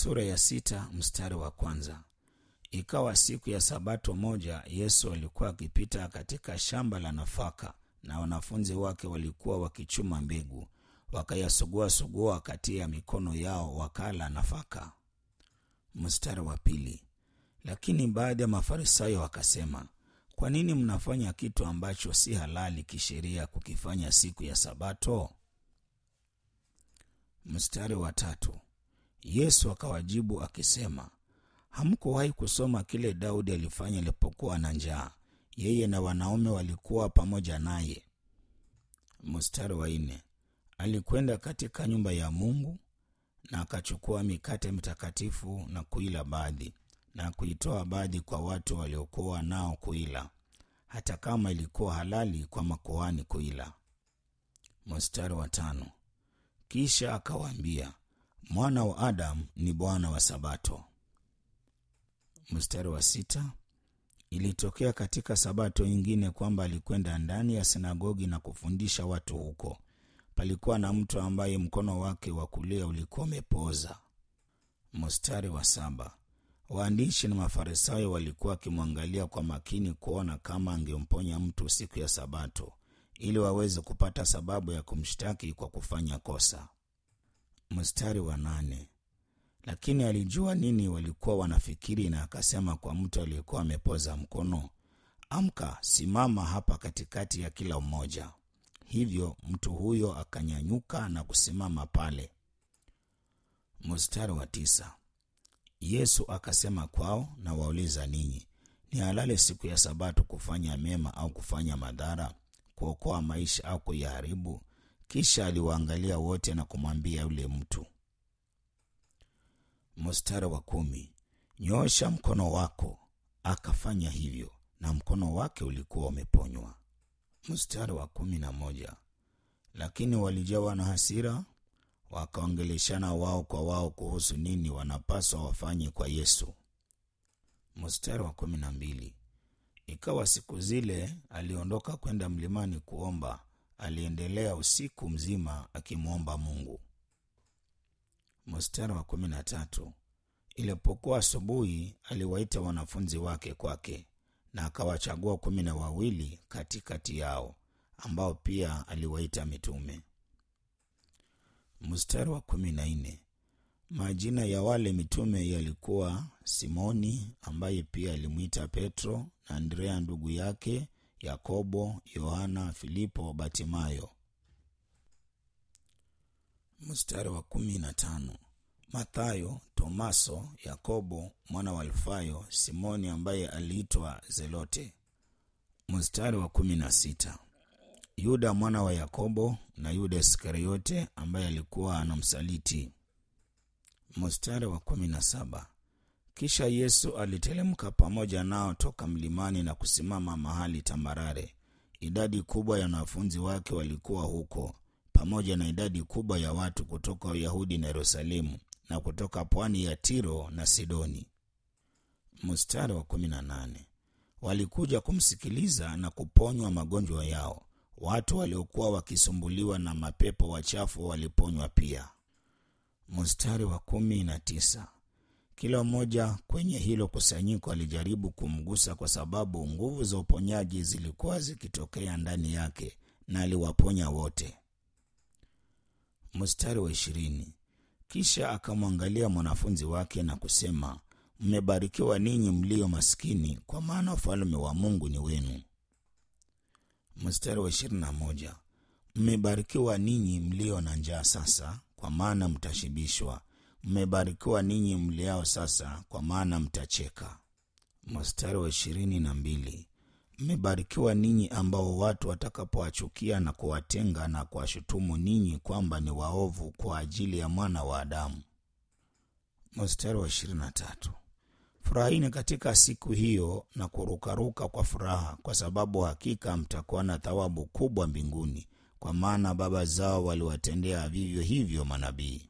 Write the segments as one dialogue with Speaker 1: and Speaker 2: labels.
Speaker 1: sura ya sita mstari wa kwanza. Ikawa siku ya sabato moja, Yesu alikuwa akipita katika shamba la nafaka, na wanafunzi wake walikuwa wakichuma mbegu, wakayasugua-sugua kati ya mikono yao, wakala nafaka. Mstari wa pili. Lakini baadhi ya Mafarisayo wakasema, kwa nini mnafanya kitu ambacho si halali kisheria kukifanya siku ya Sabato? Mstari wa tatu. Yesu akawajibu akisema, hamkuwahi kusoma kile Daudi alifanya alipokuwa na njaa, yeye na wanaume walikuwa pamoja naye. Mstari wa nne. Alikwenda katika nyumba ya Mungu na akachukua mikate mitakatifu na kuila baadhi na kuitoa baadhi kwa watu waliokuwa nao kuila, hata kama ilikuwa halali kwa makuhani kuila. Mstari wa tano. Kisha akawaambia, mwana wa Adamu ni Bwana wa Sabato. Mstari wa sita. Ilitokea katika Sabato nyingine kwamba alikwenda ndani ya sinagogi na kufundisha watu huko. Palikuwa na mtu ambaye mkono wake wa kulia ulikuwa umepooza. Mstari wa saba. Waandishi na Mafarisayo walikuwa wakimwangalia kwa makini kuona kama angemponya mtu siku ya Sabato ili waweze kupata sababu ya kumshtaki kwa kufanya kosa. Mstari wa nane. Lakini alijua nini walikuwa wanafikiri, na akasema kwa mtu aliyekuwa amepoza mkono, amka, simama hapa katikati ya kila mmoja. Hivyo mtu huyo akanyanyuka na kusimama pale. Mstari wa tisa. Yesu akasema kwao, na wauliza ninyi, ni halali siku ya Sabato kufanya mema au kufanya madhara, kuokoa maisha au kuyaharibu? Kisha aliwaangalia wote na kumwambia yule mtu. Mstari wa kumi. Nyoosha mkono wako. Akafanya hivyo, na mkono wake ulikuwa umeponywa. Mstari wa kumi na moja. Lakini walijawa na hasira, wakaongeleshana wao kwa wao kuhusu nini wanapaswa wafanye kwa Yesu. Mstari wa kumi na mbili. Ikawa siku zile aliondoka kwenda mlimani kuomba, aliendelea usiku mzima akimwomba Mungu. Mstari wa kumi na tatu. Ilipokuwa asubuhi, aliwaita wanafunzi wake kwake, na akawachagua kumi na wawili katikati yao, ambao pia aliwaita mitume. Mstari wa kumi na nne. Majina ya wale mitume yalikuwa Simoni, ambaye pia alimwita Petro, na Andrea ndugu yake, Yakobo, Yohana, Filipo, Batimayo. Mstari wa kumi na tano. Mathayo, Tomaso, Yakobo mwana wa Alfayo, Simoni ambaye aliitwa Zelote. Mstari wa kumi na sita. Yuda mwana wa Yakobo na Yuda Iskariote ambaye alikuwa anamsaliti. Mstari wa kumi na saba. Kisha Yesu aliteremka pamoja nao toka mlimani na kusimama mahali tambarare. Idadi kubwa ya wanafunzi wake walikuwa huko, pamoja na idadi kubwa ya watu kutoka Uyahudi na Yerusalemu na kutoka pwani ya Tiro na Sidoni. Mstari wa kumi na nane. Walikuja kumsikiliza na kuponywa magonjwa yao. Watu waliokuwa wakisumbuliwa na mapepo wachafu waliponywa pia. Mstari wa kumi na tisa. Kila mmoja kwenye hilo kusanyiko alijaribu kumgusa, kwa sababu nguvu za uponyaji zilikuwa zikitokea ndani yake, na aliwaponya wote. Mstari wa ishirini. Kisha akamwangalia mwanafunzi wake na kusema, mmebarikiwa ninyi mlio maskini, kwa maana ufalme wa Mungu ni wenu. Mstari wa ishirini na moja. Mmebarikiwa ninyi mlio na njaa sasa, kwa maana mtashibishwa. Mmebarikiwa ninyi mliao sasa, kwa maana mtacheka. Mstari wa ishirini na mbili. Mmebarikiwa ninyi ambao watu watakapowachukia na kuwatenga na kuwashutumu ninyi kwamba ni waovu kwa ajili ya mwana wa Adamu. Mstari wa ishirini na tatu. Furahini katika siku hiyo na kurukaruka kwa furaha, kwa sababu hakika mtakuwa na thawabu kubwa mbinguni, kwa maana baba zao waliwatendea vivyo hivyo manabii.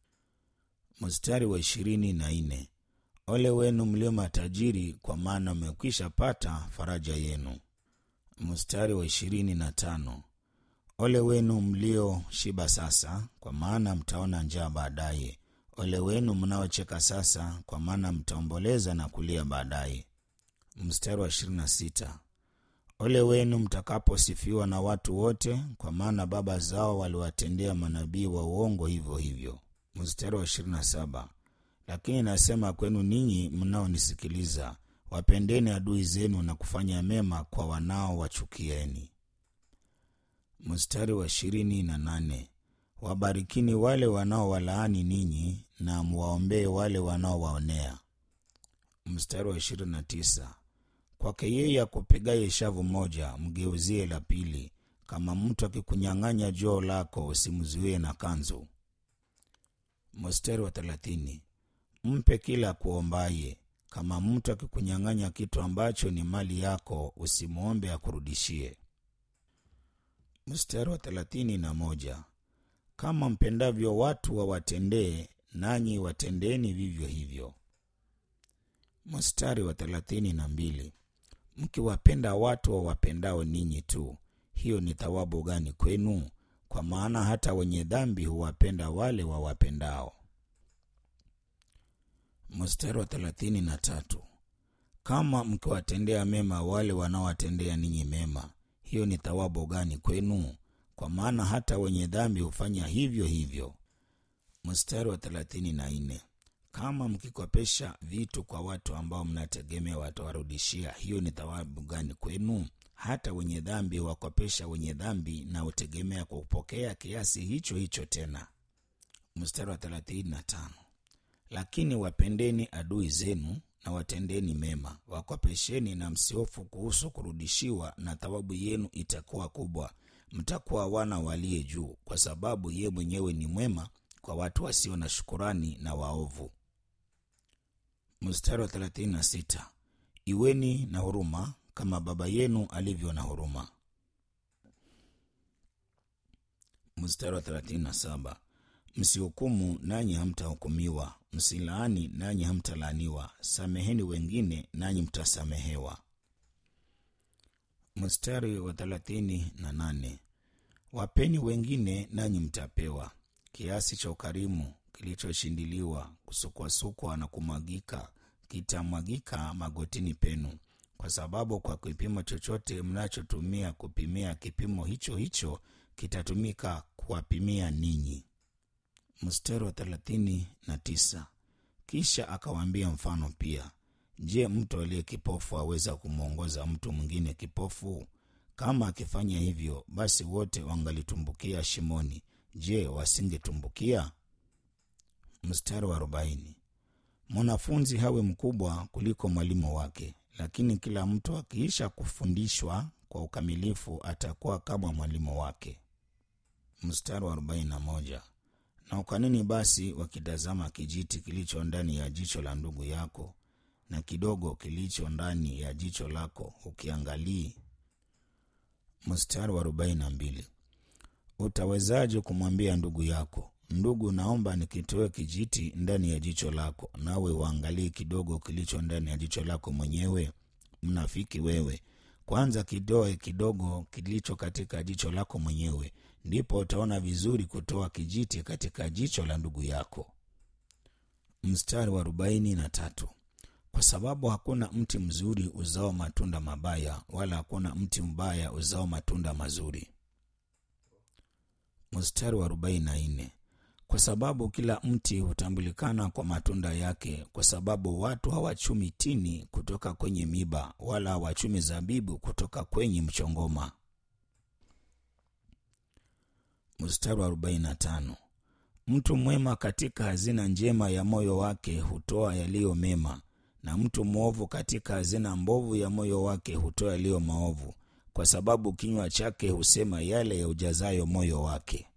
Speaker 1: Mstari wa ishirini na nne. Ole wenu mlio matajiri, kwa maana mmekwisha pata faraja yenu. Mstari wa ishirini na tano. Ole wenu mlio shiba sasa, kwa maana mtaona njaa baadaye. Ole wenu mnaocheka sasa, kwa maana mtaomboleza na kulia baadaye. Mstari wa ishirini na sita. Ole wenu mtakaposifiwa na watu wote, kwa maana baba zao waliwatendea manabii wa uongo hivyo hivyo. Mstari wa ishirini na saba. Lakini nasema kwenu ninyi mnaonisikiliza, wapendeni adui zenu na kufanya mema kwa wanaowachukieni. Mstari wa ishirini na nane. Wabarikini wale wanaowalaani ninyi na mwaombee wale wanaowaonea. Mstari wa ishirini na tisa. Kwake yeye akupigaye shavu moja mgeuzie la pili. Kama mtu akikunyang'anya joo lako usimzuie na kanzu. Mstari wa thelathini. Mpe kila akuombaye. Kama mtu akikunyang'anya kitu ambacho ni mali yako usimwombe akurudishie. Mstari wa thelathini na moja. Kama mpendavyo watu wawatendee, nanyi watendeni vivyo hivyo. Mstari wa thelathini na mbili. Mkiwapenda watu wawapendao ninyi tu, hiyo ni thawabu gani kwenu? Kwa maana hata wenye dhambi huwapenda wale wawapendao. Mstari wa thelathini na tatu. Kama mkiwatendea mema wale wanaowatendea ninyi mema, hiyo ni thawabu gani kwenu? Kwa maana hata wenye dhambi hufanya hivyo hivyo. Mstari wa thelathini na nne. Kama mkikopesha vitu kwa watu ambao mnategemea watawarudishia, hiyo ni thawabu gani kwenu? Hata wenye dhambi huwakopesha wenye dhambi na hutegemea kwa kupokea kiasi hicho hicho tena. Mstari wa thelathini na tano. Lakini wapendeni adui zenu na watendeni mema, wakopesheni na msihofu kuhusu kurudishiwa, na thawabu yenu itakuwa kubwa, mtakuwa wana waliye juu, kwa sababu ye mwenyewe ni mwema kwa watu wasio na shukurani na waovu. Mstari wa 36. Iweni na huruma kama Baba yenu alivyo na huruma. Mstari wa 37. Msihukumu nanyi hamtahukumiwa, msilaani nanyi hamtalaaniwa, sameheni wengine nanyi mtasamehewa. Mstari wa 38. Wapeni wengine nanyi mtapewa, kiasi cha ukarimu kilichoshindiliwa kusukwasukwa na kumwagika kitamwagika magotini penu, kwa sababu kwa kipimo chochote mnachotumia kupimia, kipimo hicho hicho kitatumika kuwapimia ninyi. Mstari wa thelathini na tisa. Kisha akawaambia mfano pia, je, mtu aliye kipofu aweza kumwongoza mtu mwingine kipofu? Kama akifanya hivyo, basi wote wangalitumbukia shimoni. Je, wasingetumbukia? Mstari wa arobaini. Mwanafunzi hawe mkubwa kuliko mwalimu wake, lakini kila mtu akiisha kufundishwa kwa ukamilifu atakuwa kama mwalimu wake. Mstari wa arobaini na moja. Na ukanini basi wakitazama kijiti kilicho ndani ya jicho la ndugu yako, na kidogo kilicho ndani ya jicho lako ukiangalii? Mstari wa arobaini na mbili. Utawezaje kumwambia ndugu yako, ndugu, naomba nikitoe kijiti ndani ya jicho lako, nawe uangalii kidogo kilicho ndani ya jicho lako mwenyewe? Mnafiki wewe! Kwanza kitoe kidogo kilicho katika jicho lako mwenyewe, ndipo utaona vizuri kutoa kijiti katika jicho la ndugu yako. Mstari wa arobaini na tatu. Kwa sababu hakuna mti mzuri uzao matunda mabaya, wala hakuna mti mbaya uzao matunda mazuri. Mstari wa arobaini na nne. Kwa sababu kila mti hutambulikana kwa matunda yake, kwa sababu watu hawachumi tini kutoka kwenye miba, wala hawachumi zabibu kutoka kwenye mchongoma. Mstari wa arobaini na tano. Mtu mwema katika hazina njema ya moyo wake hutoa yaliyo mema, na mtu mwovu katika hazina mbovu ya moyo wake hutoa yaliyo maovu, kwa sababu kinywa chake husema yale ya ujazayo moyo wake.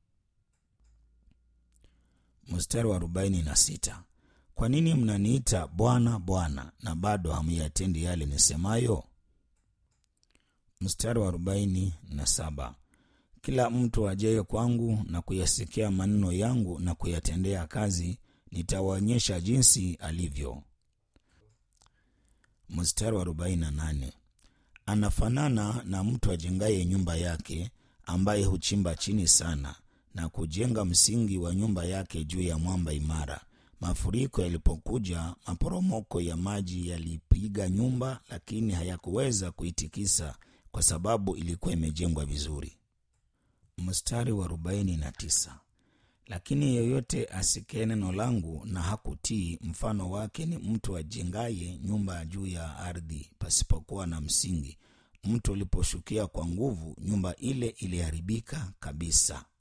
Speaker 1: Mstari wa arobaini na sita. Kwa nini mnaniita Bwana, Bwana, na bado hamuyatendi yale nisemayo? Mstari wa arobaini na saba. Kila mtu ajaye kwangu na kuyasikia maneno yangu na kuyatendea kazi, nitawaonyesha jinsi alivyo. Mstari wa arobaini na nane. Anafanana na mtu ajengaye nyumba yake, ambaye huchimba chini sana na kujenga msingi wa nyumba yake juu ya mwamba imara. Mafuriko yalipokuja, maporomoko ya maji yalipiga nyumba, lakini hayakuweza kuitikisa kwa sababu ilikuwa imejengwa vizuri. Mstari wa arobaini na tisa. Lakini yeyote asikie neno langu na hakutii, mfano wake ni mtu ajengaye nyumba juu ya ardhi pasipokuwa na msingi. Mto uliposhukia kwa nguvu, nyumba ile iliharibika kabisa.